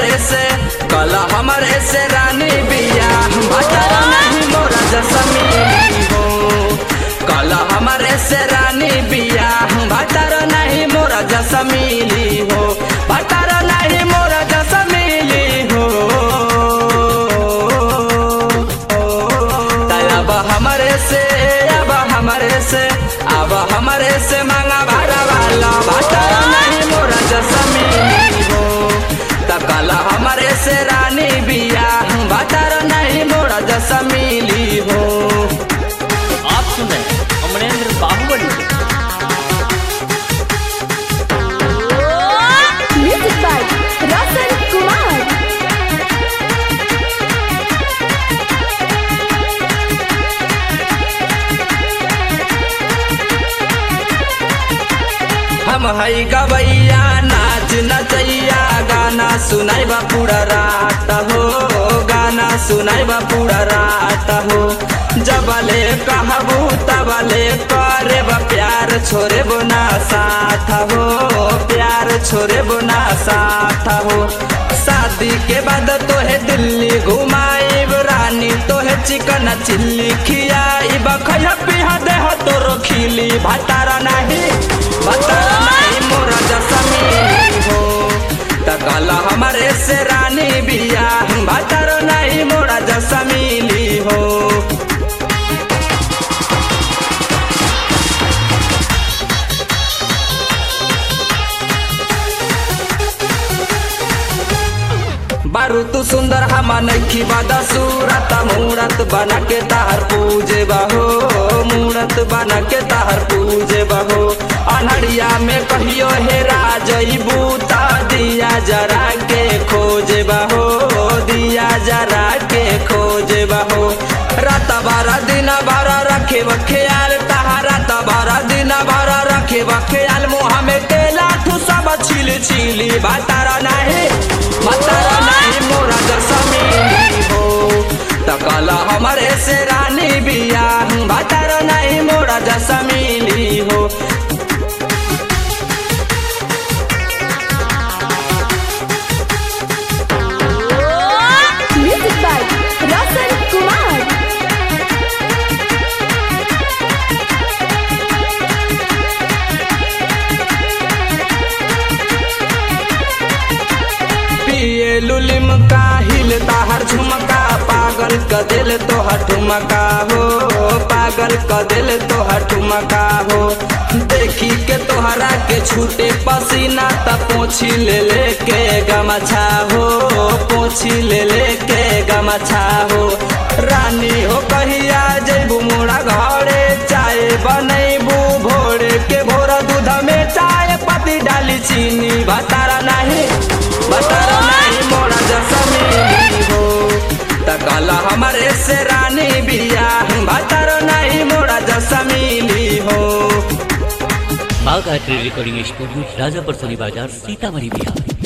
हमरे से कल हमरे से रानी बिया भतर नहीं मोरा जसमीली हो कल हमरे से रानी बिया भतर नहीं मोरा जसमीली हो भतर नहीं मोरा जसमीली हो अब हमरे से अब हमरे से अब हमरे से मांगा भाड़ा वाला भतर नहीं मोरा जसमीली हो तकल हमरे से रानी बिया भतर नहीं मोरा जसमीली हो आप सुन रहे हैं अमरेंद्र बाहुबली को। Music by Rasan Kumar. हम हई गवैया नाच नचैया गाना सुनाई बा पूरा रात हो गाना सुनाई बा पूरा रात हो जबले कहबू तबले करे बा प्यार छोरे बोना साथ हो प्यार छोरे बोना साथ हो शादी के बाद तोहे दिल्ली घुमाई रानी तोहे चिकन चिल्ली खियाई बखया पिहा देह तोरो खिली भतारा नहीं भतारा नहीं मोरा जसमीली हो तकला हमारे से रानी बिया भतारा नहीं मोरा जसमीली हो बारू तू सुंदर हमा नखी बादा सूरत मूरत बना के तार पूजे बहो मूरत बना के तार पूजे बहो अनहरिया में कहियो हे राजई बूता दिया जरा के खोजे बहो दिया जरा के खोजे बहो रात बारह दिन बारह रखे ख्याल तहारा बारह दिन बारह रखे ख्याल मुँह में केला ठू सब छिल छिली बातारा नहीं बातारा नहीं मोरा जसमीली हो तकला हमारे से रानी बिया बातारा नहीं मोरा जसमीली हो Music by Rasan Kumar. पिए लुलिम का हिल ताहर झुमका पागल क दिल तोहर ठुमका हो पागल क दिल तोहर ठुमका हो देखी के तोहरा के छूटे पसीना त पोछी ले ले के गमछा हो पोछी ले ले के गमछा हो रानी हो कहिया जैबू मोरा घरे चाय बनैबू भोरे के भोरा दूध में चाय पत्ती डाली चीनी बतारा नहीं बतारा नहीं मोरा जसमीली हो तकला हमारे से रानी बिया बतारा नहीं मोरा जसमीली हो बाघ आर्ट्री रिकॉर्डिंग स्टूडियो राजापुर सोनी बाजार सीतामढ़ी बिहार